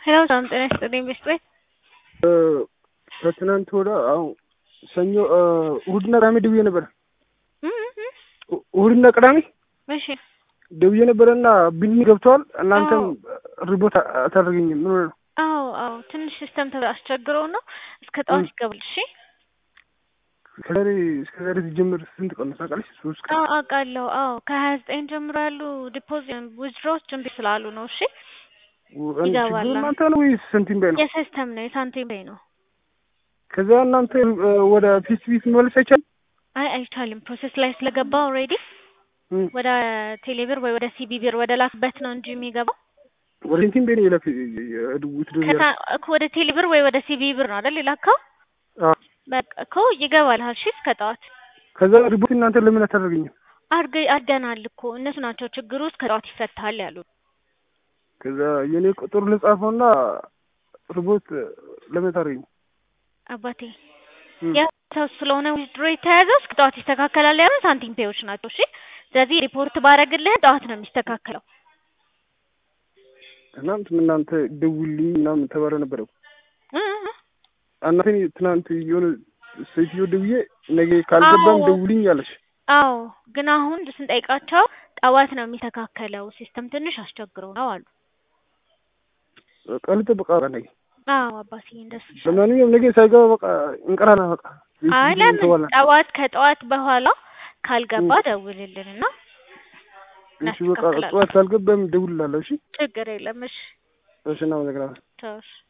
ሄሎ ሰላም ጤና ይስጥልኝ ቤስት ቤት ከትናንት ወደ አሁን ሰኞ እሁድና ቅዳሜ ደውዬ ነበረ። እሁድና ቅዳሜ እሺ ደውዬ ነበረና ቢልሚ ገብተዋል። እናንተም ሪፖርት አታደርገኝም። ምን ሆነ ነው? አዎ አዎ ትንሽ ሲስተም አስቸግረው ነው እስከ ጠዋት ይገባል። እሺ ከዛሬ እስከ ዛሬ ሲጀምር ስንት ቀን ነው ታውቃለች? ሶስት ቀን አዎ አውቃለሁ። አዎ ከሀያ ዘጠኝ ጀምሮ ያሉ ዲፖዚት ዊዝድሮዎች እምቢ ስላሉ ነው። እሺ ይገባል። ችግሩ እናንተ ነው ወይስ ሳንቲም ባይ ነው? የሲስተም ነው የሳንቲም ባይ ነው። ከዛ እናንተ ወደ ፒስ ፒስ መመለስ አይቻልም? አይ አይቻልም። ፕሮሰስ ላይ ስለገባ ኦልሬዲ ወደ ቴሌብር ወይ ወደ ሲቢ ብር ወደ ላክበት ነው እንጂ የሚገባው ወደ ሳንቲም ባይ ነው የላክ ድውት ዱ እኮ ወደ ቴሌብር ወይ ወደ ሲቢ ብር ነው አይደል የላከው? በቃ እኮ ይገባል። እሺ እስከ ጠዋት ከዛ ሪፖርት እናንተ ለምን አታደርገኝም? አድርገ አድርገናል እኮ እነሱ ናቸው ችግሩ። እስከ ጠዋት ይፈታል ያሉ። ከዛ የኔ ቁጥር ልጻፈውና ሪፖርት ለምን ታደርገኝ? አባቴ ያው ስለሆነ ዊዝድሮ የተያዘው እስከ ጠዋት ይስተካከላል ያሉን ሳንቲም ፔዎች ናቸው። እሺ ስለዚህ ሪፖርት ባረግልህ ጠዋት ነው የሚስተካከለው። ትናንት እናንተ ደውልኝ ምናምን ተባለ ነበረ እናቴ ትናንት የሆነ ሴትዮ ደውዬ ነገ ካልገባም ደውልኝ አለች። አዎ ግን አሁን ስንጠይቃቸው ጠዋት ነው የሚስተካከለው ሲስተም ትንሽ አስቸግረው ነው አሉ። ቀን በቃ ነገ አዎ አባቴ እንደሱ ለማንኛውም ነገ ሳይገባ በቃ እንቀራና በቃ አይ ለምን ጠዋት ከጠዋት በኋላ ካልገባ ደውልልን እና እሺ በቃ ጠዋት ካልገባም ደውልላለሁ። እሺ ችግር የለም። እሺ እሺ እናመሰግናለን። ተውሽ